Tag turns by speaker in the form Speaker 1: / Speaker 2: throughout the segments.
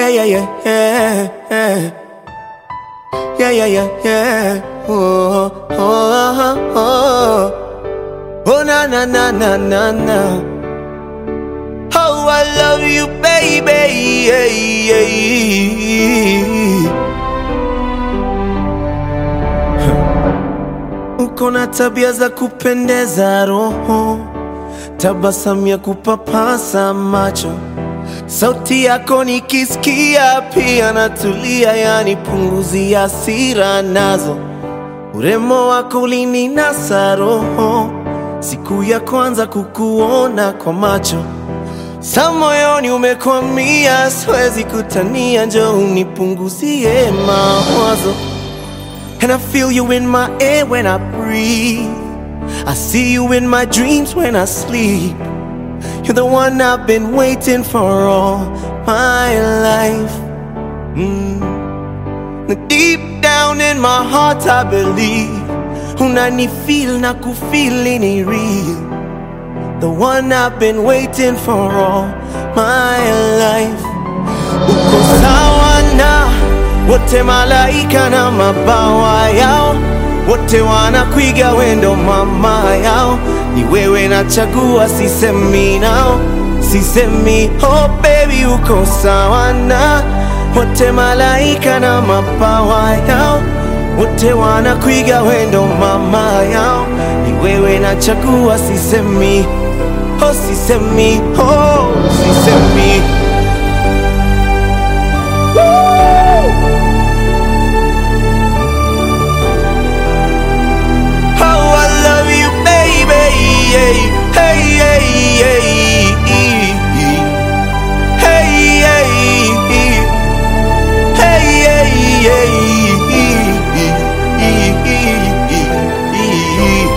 Speaker 1: yeah, yeah, yeah, yeah, yeah. Yeah, yeah, yeah, yeah. Oh, oh, oh, oh. Oh, na, na, na, na, na, na. Oh, I love you, baby. Yeah, yeah. Uko na tabia za kupendeza roho, tabasamu ya kupapasa macho, sauti yako nikisikia pia natulia, yani punguzi ya hasira nazo, urembo wako ulininasa roho, siku ya kwanza kukuona kwa macho sa moyoni umekwamia, siwezi kutania, njoo unipunguzie mawazo And I feel you in my air when I breathe. I see you in my dreams when I sleep. You're the one I've been waiting for all my life. Mm. Deep down in my heart, I believe. Unani feel na kufeel ni real. The one I've been waiting for all my life. Uko sawa na wote malaika na mabawa yao, wote wanakuiga wendo mama yao. Ni wewe nachagua, sisemi nao, sisemi oh baby, uko sawa na wote malaika na mabawa yao, wote wanakuiga wendo mama yao. Ni wewe nachagua, sisemi oh, sisemi oh, sisemi How I love you, baby. Hey, hey, hey, hey. Hey, hey, hey, hey.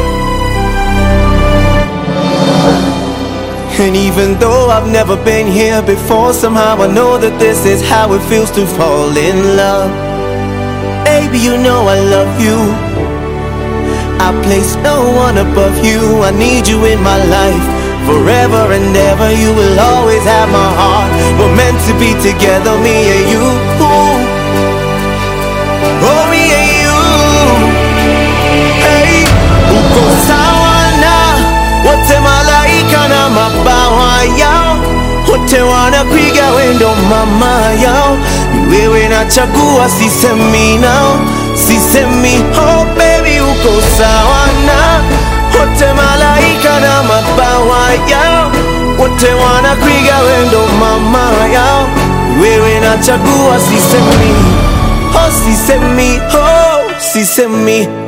Speaker 1: And even though I've never been here before, somehow I know that this is how it feels to fall in love. Baby, you know I love you. I place no one above you. I need you in my life. Forever and ever, you will always have my heart. We're meant to be together, me and you. Oh, me and you. Hey, uko sawa na wote malaika na mabawa yao, wote wanakuiga wendo mama yao. Ni wewe nachagua, sisemi nao, sisemi oh baby, uko sawa na wote malaika na mabawa yao, wote wanakuiga wendo mama yao. Ni wewe nachagua, sisemi oh, sisemi oh, sisemi